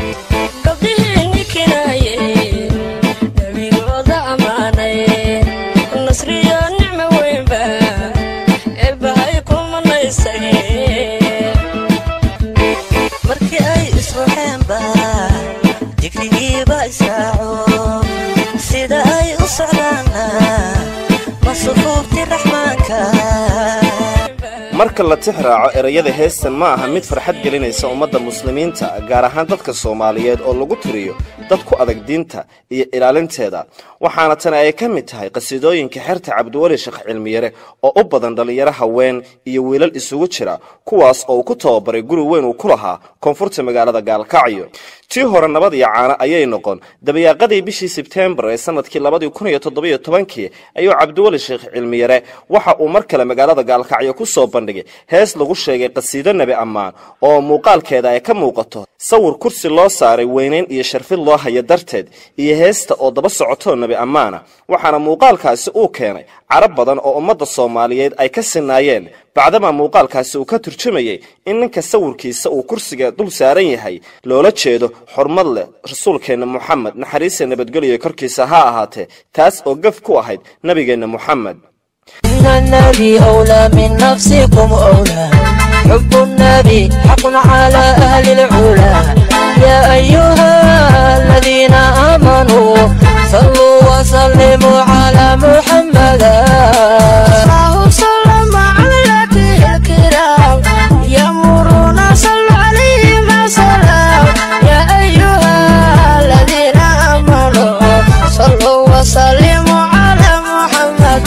gabdhihii ninkinaye nebigooda ammaanay nasriyo nicmo weynba eebbahay ku manaysay markii ay isruxeenba digrigiiba israaco sida ay u socdaana ma sufuufti raxmaanka marka la tix raaco erayada heestan ma aha mid farxad gelinaysa ummadda muslimiinta gaar ahaan dadka soomaaliyeed oo lagu tiriyo dad ku adag diinta iyo ilaalinteeda waxaana tani ay ka mid tahay qasiidooyinka xerta cabdiweli sheekh cilmiyare oo u badan dhallinyaro haween iyo wiilal isugu jira kuwaas oo uu ku tababaray guri weyn uu ku lahaa koonfurta magaalada gaalkacyo tii hore nabad iyo caano ayay noqon dabayaaqadii bishii sebtembar ee sanadkii labadii kun iyo toddobiyo tobankii ayuu cabdiweli sheekh cilmiyare waxa uu mar kale magaalada gaalkacyo ku soo bandhigay hees lagu sheegay qasiido nebi ammaan oo muuqaalkeeda ay ka muuqato sawir kursi loo saaray weynayn iyo sharfid loo haya darteed iyo heesta oo daba socotoo nebi ammaana waxaana muuqaalkaasi uu keenay carab badan oo ummadda soomaaliyeed ay ka sinaayeen bacdamaa muuqaalkaasi uu ka turjumayay in ninka sawirkiisa uu kursiga dul saaran yahay loola jeedo xurmad leh rasuulkeenna moxamed naxariista nabadgelyo korkiisa ha ahaatee taas oo gaf ku ahayd nebigeenna moxamed إن النبي أولى من نفسكم أولى حب النبي حق على أهل العلا يا أيها الذين آمنوا صلوا وسلموا على محمد الله سلم على الكرام يمرون صلوا عليه ما سلام يا أيها الذين آمنوا صلوا وسلموا على محمد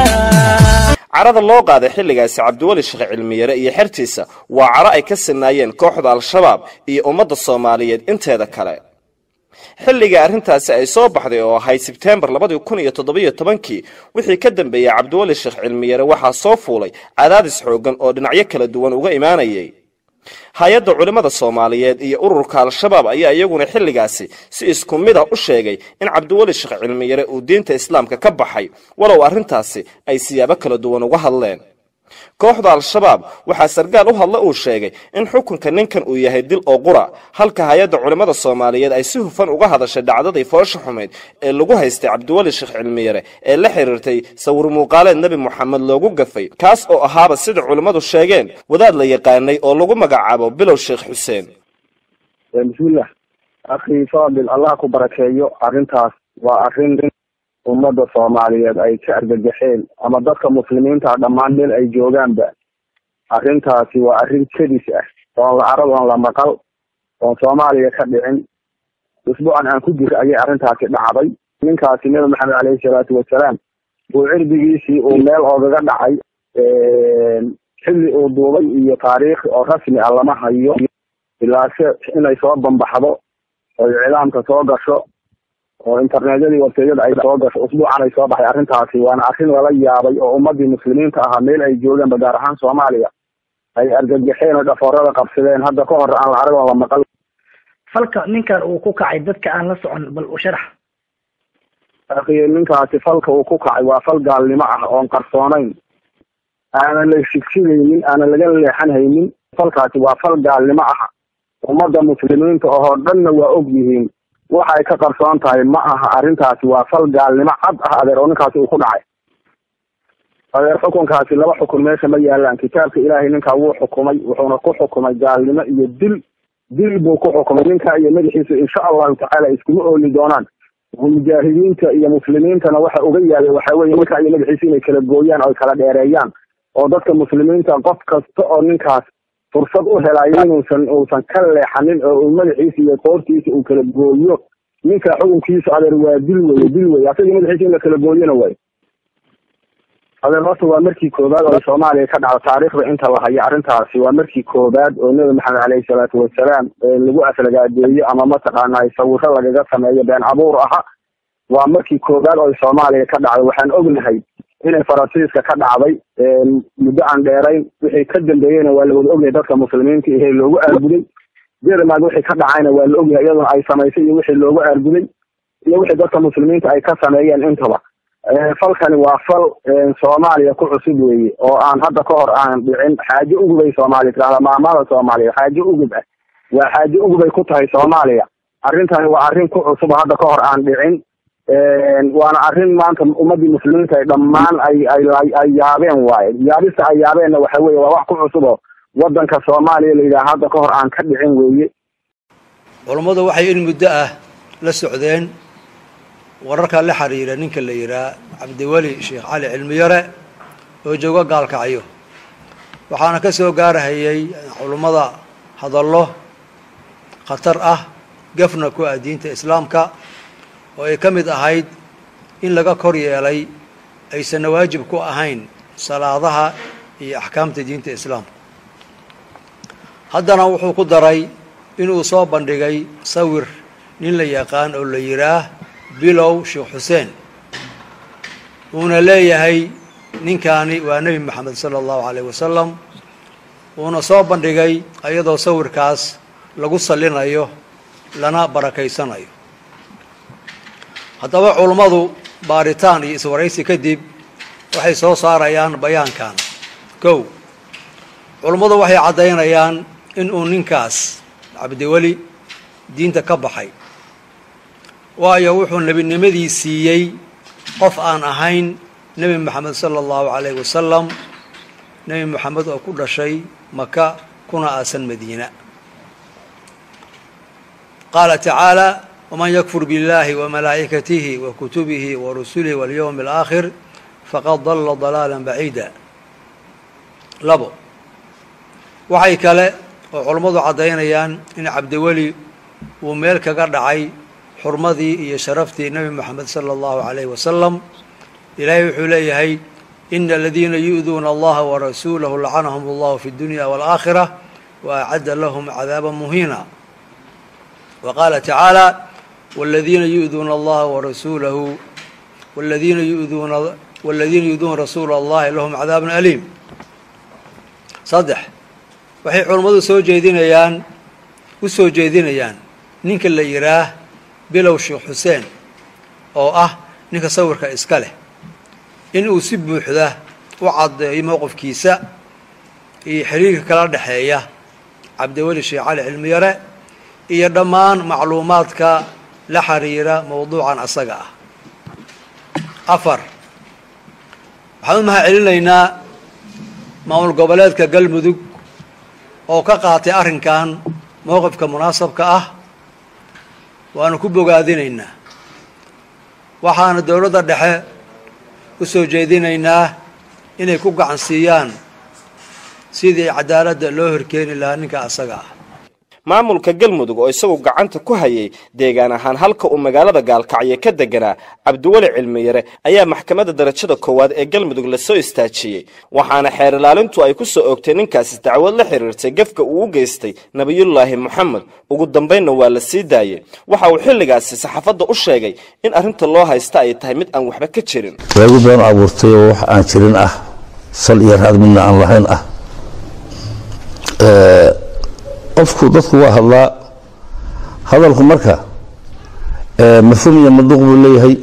carada loo qaaday xilligaasi cabdiweli sheekh cilmiyare iyo xertiisa waa caro ay ka sinaayeen kooxda al-shabaab iyo ummadda soomaaliyeed inteeda kale xilligii arrintaasi ay soo baxday oo ahayd sebteembar labadii kun iyo toddobiyo tobankii wixii ka dambeeyey cabdiweli sheekh cilmiyare waxaa soo fuulay cadaadis xooggan oo dhinacyo kala duwan uga imaanayay hay-adda culimmada soomaaliyeed iyo ururka al-shabaab ayaa iyaguna xilligaasi si isku mid ah u sheegay in cabdiweli sheekh cilmiyare uu diinta islaamka ka baxay walow arrintaasi ay siyaabo kala duwan uga hadleen kooxda al-shabaab waxaa sargaal u hadla uu sheegay in xukunka ninkan uu yahay dil oo qura halka hay-adda culimmada soomaaliyeed ay si hufan uga hadashay dhacdadii foosha xumeyd ee lagu haystay cabdiweli sheekh cilmiyare ee la xiriirtay sawir muuqaaleed nebi moxamed loogu gafay kaas oo ahaaba sida culimmadu sheegeen wadaad la yaqaanay oo lagu magacaabo bilow sheekh xuseen bismillah akhi fadil allah ku barakeeyo arrintaas waa arrin ummadda soomaaliyeed ay ka argagaxeen ama dadka muslimiinta dhammaan meel ay joogaanba arrintaasi waa arrin kedis ah oon la arag oon la maqal oon soomaaliya ka dhicin usbuucan aan ku jira ayay arrintaasi dhacday ninkaasi nabi maxamed caleyhi salaatu wasalaam uu cirdigiisii uu meel oogaga dhacay xilli uu duubay iyo taariikh oo rasmi ah lama hayo ilaase inay soo bambaxdo oy cilaamka soo gasho oo internetyadii websayada ay soo gasho usbuucan ay soo baxay arrintaasi waana arrin lala yaabay oo ummadii muslimiinta ahaa meel ay joogaanba gaar ahaan soomaaliya ay argagaxeen oo dhafoorada qabsadeen hadda ka hor aan la arag oo la maqal falka ninkan uu ku kacay dadka aan la socon bal u sharax akhiye ninkaasi falka uu ku kacay waa fal gaalnimo ah oon qarsoonayn aanan la shigshigaynin aanan laga leexan haynin falkaasi waa fal gaalnimo ah ummadda muslimiinta oo dhanna waa og yihiin waxay ka qarsoon tahay ma aha arrintaasi waa fal gaalnimo cad ah adeer oo ninkaasi uu ku dhacay adeer xukunkaasi laba xukun meesha ma yaalaan kitaabka ilaahay ninkaa wuu xukumay wuxuuna ku xukumay gaalnimo iyo dil dil buu ku xukumay ninkaa iyo madaxiisa insha allahu tacaala iskuma ooli doonaan mujaahidiinta iyo muslimiintana waxa uga yaabay waxa weye ninkaa iyo madaxiisa inay kala gooyaan oo kala dheereeyaan oo dadka muslimiinta qof kasta oo ninkaas fursad u helayo inuusan uusan ka leexanin oo uu madaxiisa iyo qoortiisa uu kala gooyo ninka xukunkiisa adeer waa dil weye dil weye asaga madaxiisa in la kala gooyona way adeer horta waa markii koobaad oo soomaaliya ka dhacdo taariikhda inta la hayo arrintaasi waa markii koobaad oo nebi maxamed caleyhi salaatu wasalaam lagu aflagaadeeyo ama mataqaanaa sawiro lagaga sameeyo been abuur aha waa markii koobaad oo soomaaliya ka dhacdo waxaan ognahay inay faransiiska ka dhacday muddo aan dheerayn wixii ka dambeeyeyna waa lawada ogyahay dadka muslimiinta ihe loogu aarguday jermad wixii ka dhacayna waa la ogyahay iyaduna ay samaysay iyo wixii loogu aarguday iyo wixii dadka muslimiinta ay ka sameeyeen intaba falkani waa fal soomaaliya ku cusub weeye oo aan hadda ka hor aan dhicin xaajo ugub ay soomaaliya tirahda maamada soomaaliya xaajo ugub ah waa xaaje ugubay ku tahay soomaaliya arrintani waa arrin ku cusub hadda ka hor aan dhicin waana arrin maanta ummadii muslimiinta ay dhammaan ay ay ay yaabeen waaye yaabista ay yaabeenna waxa weeye waa wax ku cusub oo wadanka soomaaliya la yidhaha hadda ka hor aan ka dhicin weeye culummadu waxay in muddo ah la socdeen wararka la xiriira ninka la yidhaah cabdiweli sheekh cali cilmiyare oo jooga gaalkacyo waxaana ka soo gaarahayay culummada hadallo khatar ah gafna ku ah diinta islaamka oo ay ka mid ahayd in laga kor yeelay aysanna waajib ku ahayn salaadaha iyo axkaamta diinta islaamka haddana wuxuu ku daray inuu soo bandhigay sawir nin la yaqaan oo la yidhaah bilow sheekh xuseen uuna leeyahay ninkaani waa nebi maxamed sala allahu calayh wasalam uuna soo bandhigay iyadoo sawirkaas lagu sallinayo lana barakaysanayo haddaba culummadu baaritaan iyo iswaraysi kadib waxay soo saarayaan bayaankan kow culummadu waxay caddaynayaan inuu ninkaas cabdiweli diinta ka baxay waayo wuxuu nebinimadii siiyey qof aan ahayn nebi moxamed sala allahu calayh wasalam nebi moxamed oo ku dhashay maka kuna aasan madiina qaala tacaala waman yakfur biاllahi wamalaa'ikatihi wa kutubihi wa rusulihi walyowmi alaakhir faqad dalla dalaala baciida labo waxay kale oo culummadu caddaynayaan in cabdiweli uu meel kaga dhacay xurmadii iyo sharaftii nebi moxamed sala allahu calayh wasalam ilaahay wuxuu leeyahay ina aladiina yu'duuna allaha warasuulahu lacanahum allahu fi اdunya wاlaakhira wa acadda lahum cadaaba muhiina wa qaala tacaala wاladiina yu'duuna allaha warasuulahu wladiina yuduuna wاladiina yu'duuna rasuula allahi lahum cadaabun aliim saddex waxay culummadu soo jeedinayaan u soo jeedinayaan ninka la yidhaah bilow sheekh xuseen oo ah ninka sawirka iska leh in uu si buuxda u caddeeyo mowqifkiisa iyo xiriirka kala dhexeeya cabdiweli sheekh cali cilmiyare iyo dhammaan macluumaadka la xiriira mowduucan asaga ah afar waxaan u mahad celinaynaa maamul goboleedka galmudug oo ka qaatay arrinkan mowqifka munaasabka ah waanu ku bogaadinaynaa waxaana dowladda dhexe u soo jeedinaynaa inay ku gacan siiyaan sidii cadaaladda loo horkeeni lahaa ninka asaga ah maamulka galmudug oo isagu gacanta ku hayay deegaan ahaan halka uu magaalada gaalkacyo ka deganaa cabdiweli cilmiyare ayaa maxkamadda darajada koowaad ee galmudug lasoo istaajiyey waxaana xeer ilaalintu ay ku soo oogtay ninkaasi dacwad la xiriirtay gefka uu u geystay nebiyullaahi moxamed ugu dambaynna waa la sii daayey waxa uu xilligaasi saxaafadda u sheegay in arrinta loo haysta ay tahay mid aan waxba ka jirin waagu been abuurtay oo wax aan jirin ah sal iyo raad midna aan lahayn ah qofku dadku waa hadlaa hadalku marka mafhuum iyo manduuq buu leeyahay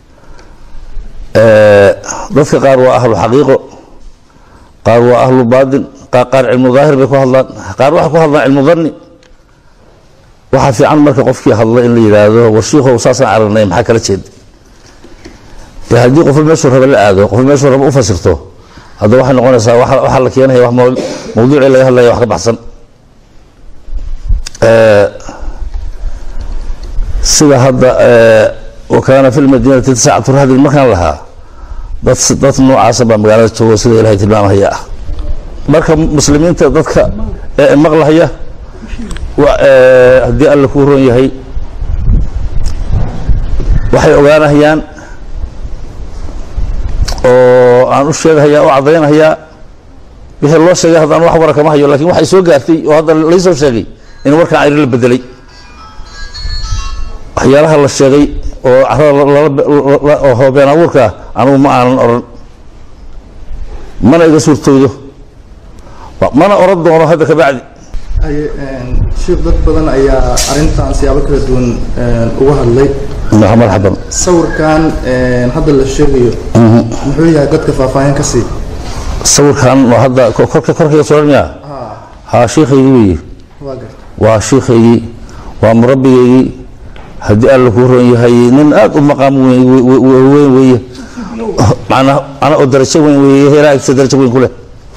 dadka qaar waa ahlu xaqiiqo qaar waa ahlu baadin qaar cilmu daahir bay ku hadlaan qaar waxay ku hadlaan cilmu dhanni waxaa fiican marka qofkii hadla in la yidhaahdo warshiikow saasaan aragnay maxaa kala jeeda de haddii qofba meeshuu raba la aado qofba meeshuu raba u fasirto hadda waxay noqonaysaa waxaa la keenaya wax mawduucii laga hadlaya wax ka baxsan sida hadda wakaana fi lmadiinati tiscatu rahdin markaan lahaa dad dad noocaasa baa magaalada joogo sida ilahay tilmaamahaya ah marka muslimiinta dadka maqlahaya haddii alla kuu ron yahay waxay ogaanahayaan oo aan u sheegahayaa u caddaynahayaa wixii loo sheegay haddaan wax wara kama hayo lakin waxay soo gaartay oo hadda laysoo sheegay in warkaan ayri la bedelay waxyaalaha la sheegay oo carada oo been abuurkaa anugu ma aanan odhan mana iga suurtoodo mana oran doono hadda ka bacdi sheekh dad badan ayaa arrintan siyaabo kala duwan uga hadlay marxaban sawirkan hadda la sheegayo muxuu yahay dadka faahfaahin ka sii sawirkan oo hadda korka korkayga suran miya haa shiikhaygii weeye waa garta waa shiikhaygii waa murabbigaygii haddii alla kuu ron yahay nin aad u maqaam weyn we- we- we- weyn weeye macnaa macnaa oo darajo weyn weeye heeraa agtiisa darajo weyn ku leh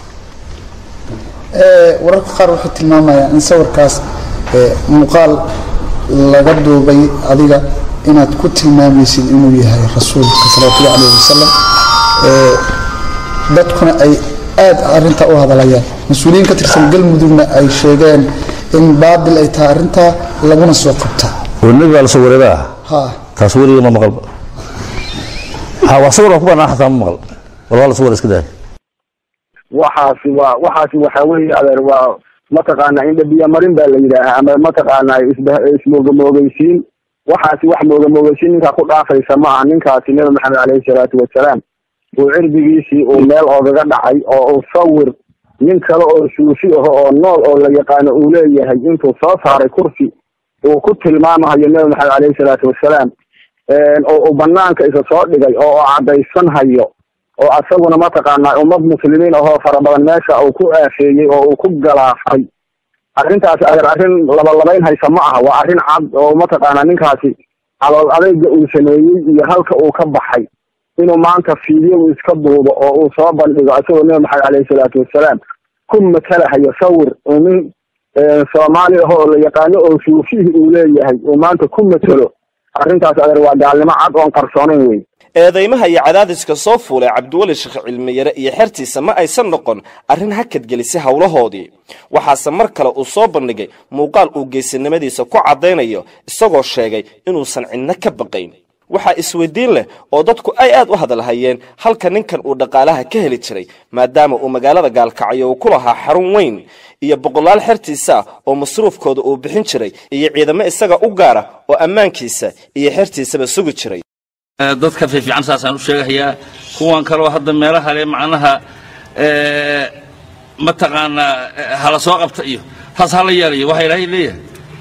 Ee, wararka qaar waxay tilmaamayaan in sawirkaas ee, muuqaal laga duubay adiga inaad ku tilmaamaysid inuu yahay rasuulka salawatullahi calayhi wasalam Ee, dadkuna ay aad arrintaa u hadalayaan mas-uuliyiin ka tirsan galmudugna ay sheegeen in baabil ay tahay arrintaa laguna soo qabta oo nebi baa la soo wareegaa ha taas weligii ma maqalba ha wax sawir aan ku banaan xataa ma maqal wal waa la sawir iska daaya waxaasi waa waxaasi waxa weeye adeer waa mataqaana indha biyo marin baa la yidhaahaa ama mataqaana isba ismoogamoogeysiin waxaasi wax moogamoogeysiin ninkaa ku dhaafaysa ma aha ninkaasi nabi maxamed caleyhi salaatu wasalaam uu cirdigiisii uu meel oogaga dhacay oo uu sawir nin kale oo suufi aho oo nool oo la yaqaano uu leeyahay intuu soo saaray kursi uu ku tilmaamahayo nabi maxamed caleyhi salaatu wasalaam oo uu banaanka isa soo dhigay oo uu caddaysanhayo oo asaguna mataqaanaa ummad muslimiin ahoo fara badan meesha uu ku aafeeyey oo uu ku galaafay arrintaasi adeer arrin labalabayn haysa ma aha waa arrin cad oo mataqaanaa ninkaasi calool adeyga uu sameeyey iyo halka uu ka baxay inuu maanta fiidyo uu iska duubo oo uu soo bandhigo isagoo nabi maxamed caleyhi salaatu wasalaam ku matalahayo sawir uu nin soomaali ah oo la yaqaano oo suufihi uu leeyahay uu maanta ku matelo arrintaas adeer waa gaalnimo cad oon qarsoonayn wey eedaymaha iyo cadaadiska soo fuulay cabdiweli sheekh cilmiyare iyo xertiisa ma aysan noqon arrin hakadgelisay howlahoodii waxaase mar kale uu soo bandhigay muuqaal uu geysanimadiisa ku caddaynayo isagoo sheegay inuusan cidno ka baqayn waxaa isweydiin leh oo dadku ay aad u hadalhayeen halka ninkan uu dhaqaalaha ka heli jiray maadaama uu magaalada gaalkacyo uu ku lahaa xarun weyn iyo boqolaal xertiisa ah oo masruufkooda uu bixin jiray iyo ciidamo isaga u gaara oo ammaankiisa iyo xertiisaba sugi jiray dadka fiifiican saasaan u sheegahayaa kuwan kaloo hadda meelaha le macnaha mataqaanaa hala soo qabta iyo taas hala yeelayo waxaa ilaahay leeyahay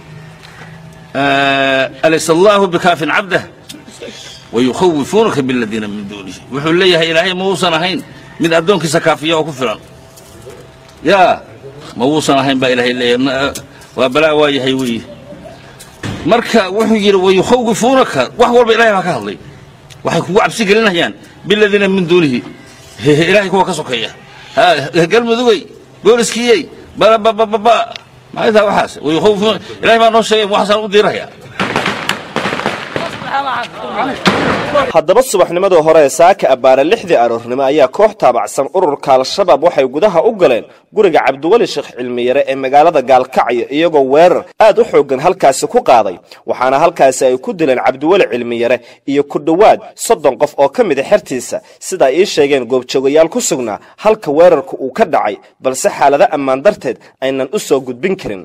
alaysa allahu bikaafin cabdah wayukhawifuunaka biladiina min duunihi wuxuu leeyahay ilaahay ma uusan ahayn mid addoonkiisa kaafiya oo ku filan yaa ma uusan ahayn baa ilaahay leeyahay waa balaa waa yahay weeye marka wuxuu yidhi wayukhawifuunaka wax walba ilahay baa ka hadlay waxay kugu cabsi gelinayaan biladiina min duunihi ilahay kuwa ka sokeeya galmudugey booliskiyey babababa maxay tahay waxaas wayukhawifuuna ilahay baa noo sheegay waxaasaan u diirayaa haddaba subaxnimadii hore ee saaka abbaare lixdii aroornimo ayaa koox taabacsan ururka al-shabaab waxay gudaha u galeen guriga cabdiweli sheekh cilmiyare ee magaalada gaalkacyo iyagoo weerar aad u xooggan halkaasi ku qaaday waxaana halkaasi ay ku dileen cabdiweli cilmiyare iyo ku dhowaad soddon qof oo ka mida xertiisa sida ay ii sheegeen goobjoogayaal ku sugnaa halka weerarka uu ka dhacay balse xaalado ammaan darteed aynan u soo gudbin karin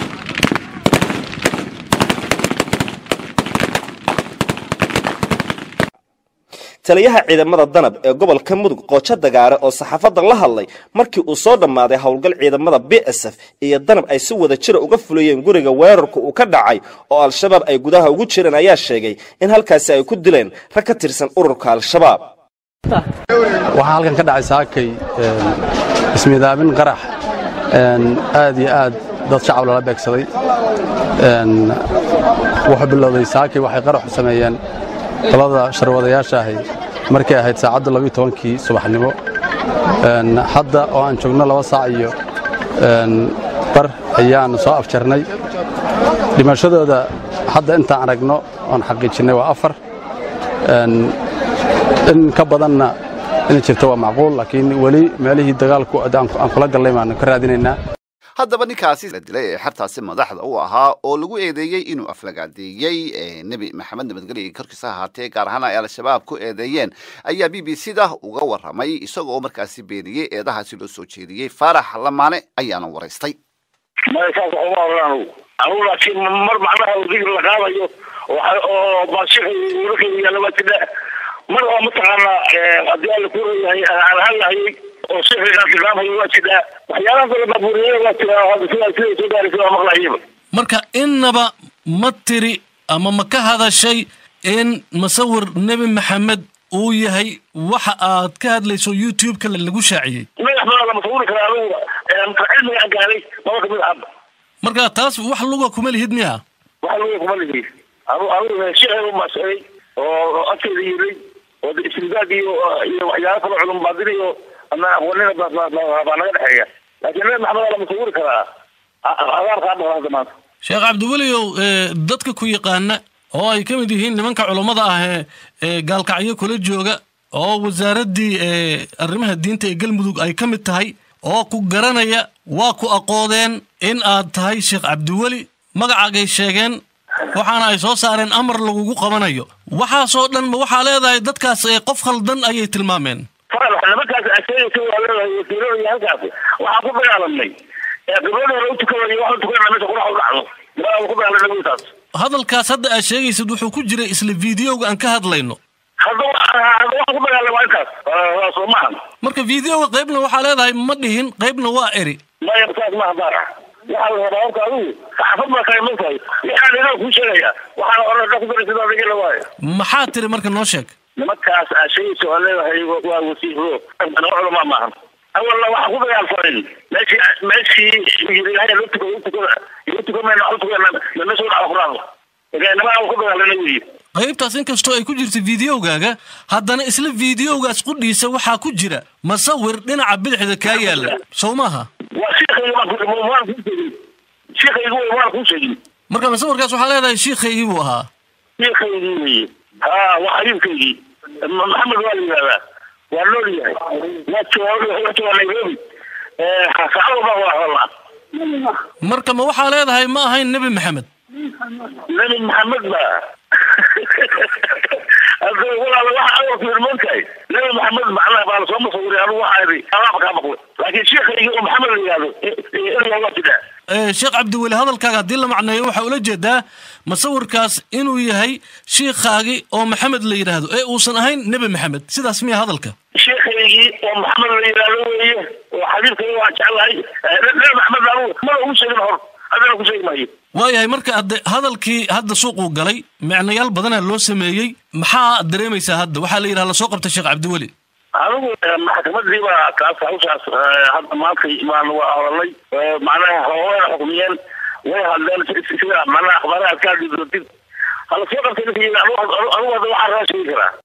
taliyaha ciidamada danab ee gobolka mudug qoojo dagaare oo saxaafadda la hadlay markii uu soo dhammaaday howlgal ciidamada b s f iyo danab ay si wada jira uga fulayeen guriga weerarku uu ka dhacay oo al-shabaab ay gudaha ugu jireen ayaa sheegay in halkaasi ay ku dileen rag ka tirsan ururka al-shabaab waxaa halkan ka dhacay saakay ismidaabin qarax aad iyo aad dad shacab lala beegsaday wuxuu bilowday saakay waxay qaraxu sameeyeen qolada sharwadayaasha ahay markay ahayd saacadda labiyo tobankii subaxnimo hadda oo aan joogno laba saac iyo bar ayaan soo afjarnay dhimashadooda hadda intaan aragno oon xaqiijinnay waa afar in ka badanna inay jirto waa macquul laakiin weli meelihii dagaalku aan kula gallay baanu ka raadinaynaa haddaba ninkaasi la dilay ee xertaasi madaxda u ahaa oo lagu eedeeyey inuu aflagaadeeyey nebi maxamed nabadgelyo korkiisa ahaatee gaar ahaan ay al-shabaab ku eedeeyeen ayaa b b c da uga warramay isagoo markaasi beeniyey eedahaasi loo soo jeediyey faarax lamaane ayaana waraystay saas uma oran anugu anugu laakiin mar macnaha digr la qaadayo oo baashixi wiilkayga yaalla waa jidha mar oo mataqaanaa haddii alla ku leeyahay aan hadlahayay oo sixrigaa tilmaamayo waa jidhaa waxyaalaha kale baabuuriyada waa jiraa hadda sidaa siday soo gaaraysa waa maqlayaba marka innaba ma tiri ama ma ka hadashay in masawir nebi maxamed uu yahay waxa aad ka hadlayso youtube-ka lagu shaaciyey madax badan lama sawiri karaa anugu cilmiga aan gaaday maba kamid ahaba marka taas wax luga kuma lihid miya waxa lagu kuma lihi anu anigu sheekhay u masaday oo agteeda yiray oo istimdaad iyo iyo waxyaalo kale culum baadin iyo ama aqoonina baa naga dhexeeya laakiin nabi maxamed waa la musawiri karaa adaarkaa dhaqan hadda maanta sheekh cabdiweliow ee, dadka ku yaqaana oo ay ka mid yihiin nimanka culummada ah ee ee gaalkacyo kula jooga oo wasaaraddii ee arrimaha diinta ee galmudug ay ka mid tahay oo ku garanaya waa ku aqoodeen in aad tahay sheekh cabdiweli magacaagay sheegeen waxaana ay soo saareen amar lagugu qabanayo waxaasoo dhan ma waxaa leedahay dadkaas ee qof khaldan ayay tilmaameen faral nimankaas asheegaysa waa leedahay wasiirada iyo halkaas waxaan ku dagaalamnay ee gabadha hore u tukanayo waxu tukanaa meesha qurax u dhacdo maa ku dagaalamay wiilkaas hadalkaas hadda aad sheegaysid wuxuu ku jiray isla fiideoga aan ka hadlayno hadda hadda waxaan ku dagaalamay waa intaas waa soo maahan marka fiideoga qaybna waxaa leedahay ma dhihin qaybna waa eri maya saas maaha baara waxaa la rabaa horta adigu saxaafad baa kale mogtahay waxaan inoo kuu sheegaya waxaan hore ku daray sida adiga la waayo maxaa tiri marka noo sheeg nimankaas aa sheegaysa oo leedahay waa wasiiro culamaa maahan awalna waxaan ku dagaalsanayn meeshii meeshii ilaahay loo tuko tukada loo tukamayna waxu tukana meesha dhaca quraanka nimankaan ku dagaalana weyi qaybtaas inkastoo ay ku jirta fiideogaaga haddana isla fiideogaas qudhiisa waxaa ku jira masawir dhinaca bidixda kaa yaalla sow maaha waa sheekayga waan ku waan kuu sheegin sheekayga wey waan kuu sheegin marka masawirkaas waxaa leedahay shiikhaygii buu ahaa sheekaygii weye ha waa xabiibkaygii maxamed waa la yidhahdaa waa nool yahay waa jooga waa jooga nairobi saacad walba waa hadalnaa marka ma waxaa leedahay ma ahayn nebi maxamed nebi maxamed ba hadda walaala waxa awalku irmoontahay nebi maxamed macnaha baa lasoo masawiray anigu waxaa idhi alaaba kaa maqlay laakiin sheekhaygii oo maxamed la yidhahdo in waa jiraa Ee, sheekh cabdiweli hadalkaaga haddii la macneeyo waxaa ula jeedaa masawirkaas inuu yahay shiikhaagii oo maxamed la yidhaahdo ee uusan ahayn nebi maxamed sidaas miya hadalka sheekhaygii oo maxamed la yidhahdo weeye oo xabiibkayga waan jeclahay nebi maxamed anigu mana ugu sheegin hor haddana ku sheegi maayo waayahay marka hadde hadalkii hadda suuquu galay micnayaal badanaa loo sameeyey maxaa dareemaysaa hadda waxaa la yidhaha lasoo qabtay sheekh cabdiweli anigu maxkamadii baa kaas hawshaas hadda maanta baan waa hadalnay macnaha hawayna xukmiyeen way hadleen sida macnaha akhbaaraha aad ka hadli doontid hala soo qabtay ninka anigu hadda waxaa raa sheegi karaa